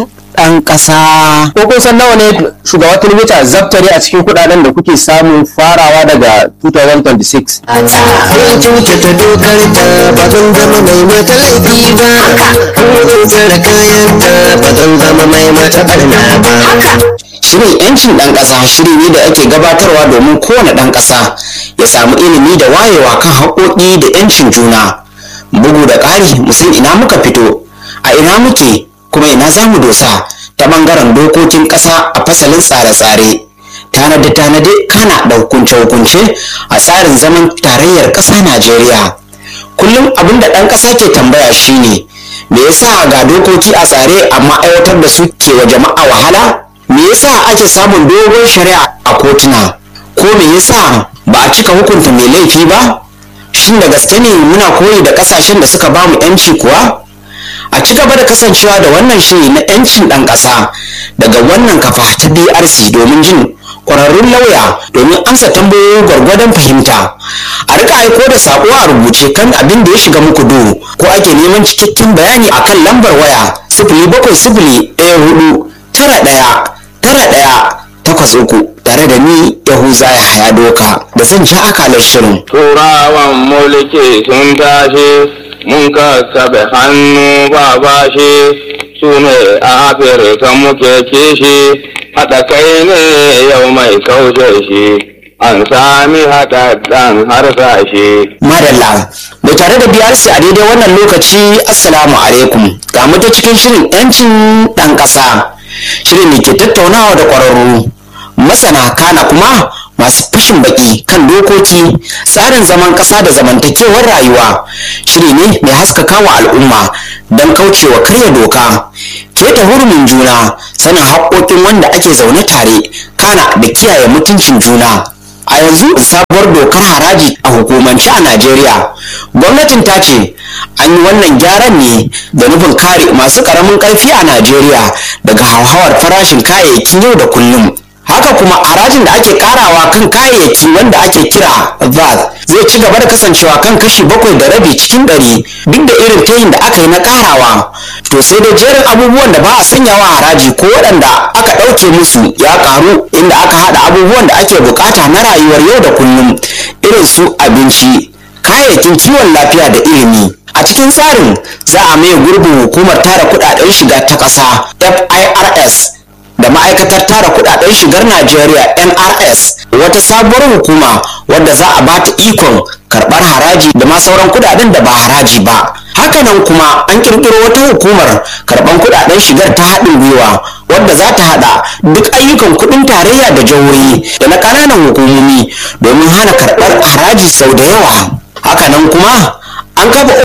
ɗan ƙasa. ko kun san nawa ne shugaba tinubu ta zaftare a cikin kuɗaɗen da kuke samu farawa daga 2026 Sun kyautata dokar ta ba zan zama mai mata laifi ba. Kun tsara kayan ta ba zan zama mai mata barna ba. Shirin 'yancin ɗan ƙasa shiri ne da ake gabatarwa domin kowane ɗan ƙasa ya samu ilimi da wayewa kan haƙoƙi da 'yancin juna. Bugu da ƙari mu san ina muka fito, a ina muke kuma ina za mu dosa ta ɓangaren dokokin ƙasa a fasalin tsare-tsare. Tanade-tanade kana da hukunce-hukunce a tsarin zaman tarayyar ƙasa Najeriya. Kullum abin da ɗan ƙasa ke tambaya shine me yasa ga dokoki a tsare amma aiwatar da su ke wa jama'a wahala? me yasa ake samun dogon shari'a a kotuna ko me yasa ba a cika hukunta mai laifi ba shin da gaske ne muna koyi da kasashen da suka bamu yanci kuwa a ci gaba da kasancewa da wannan shiri na yancin ɗan ƙasa daga wannan kafa ta brc domin jin ƙwararrun lauya domin amsa tambayoyin gwargwadon fahimta a rika aiko da saƙo a rubuce kan abin da ya shiga muku duhu ko ake neman cikakken bayani akan lambar waya sifili bakwai sifili ɗaya hudu tara ɗaya tara ɗaya takwas uku tare da ni yahuza ya haya doka da zan ja akalar shirin turawan mulki sun tashi mun kakkaɓe hannu ba bashi su ne a afirka muke kishi haɗa kai ne yau mai kaushe shi an sami haɗaɗɗen harsashe madalla mai tare da brc a daidai wannan lokaci assalamu alaikum ga mu ta cikin shirin yancin ɗan ƙasa shirin ne ke tattaunawa da ƙwararru masana kana kuma masu fashin baki kan dokoki tsarin zaman ƙasa da zamantakewar rayuwa shiri ne mai haskaka wa al'umma don kaucewa karya doka keta hurumin juna sanin haƙoƙin wanda ake zaune tare kana da kiyaye mutuncin juna a yanzu sabuwar dokar haraji a hukumance a najeriya gwamnatin ta ce an yi wannan gyaran ne da nufin kare masu ƙaramin ƙarfi a najeriya daga hauhawar farashin kayayyakin yau da kullum haka kuma harajin da ake karawa kan kayayyaki wanda ake kira VAT zai ci gaba da kasancewa kan kashi bakwai da rabi cikin ɗari duk da irin tayin da aka yi na karawa to sai da jerin abubuwan da ba a sanyawa haraji ko waɗanda aka ɗauke musu ya karu inda aka haɗa abubuwan da ake bukata na rayuwar yau da kullum irin su abinci kayayyakin kiwon lafiya da ilimi a cikin tsarin za a maye gurbin hukumar tara kuɗaɗen shiga ta ƙasa firs da ma'aikatar tara kudaden shigar Najeriya NRS wata sabuwar hukuma wadda za a bata ikon karbar haraji da ma sauran kudaden da ba haraji ba hakanan kuma an kirkiro wata hukumar karban kudaden shigar ta haɗin gwiwa wadda za ta haɗa duk ayyukan kudin tarayya da jihohi da na ƙananan hukumomi domin hana karɓar haraji sau da yawa hakanan kuma an kafa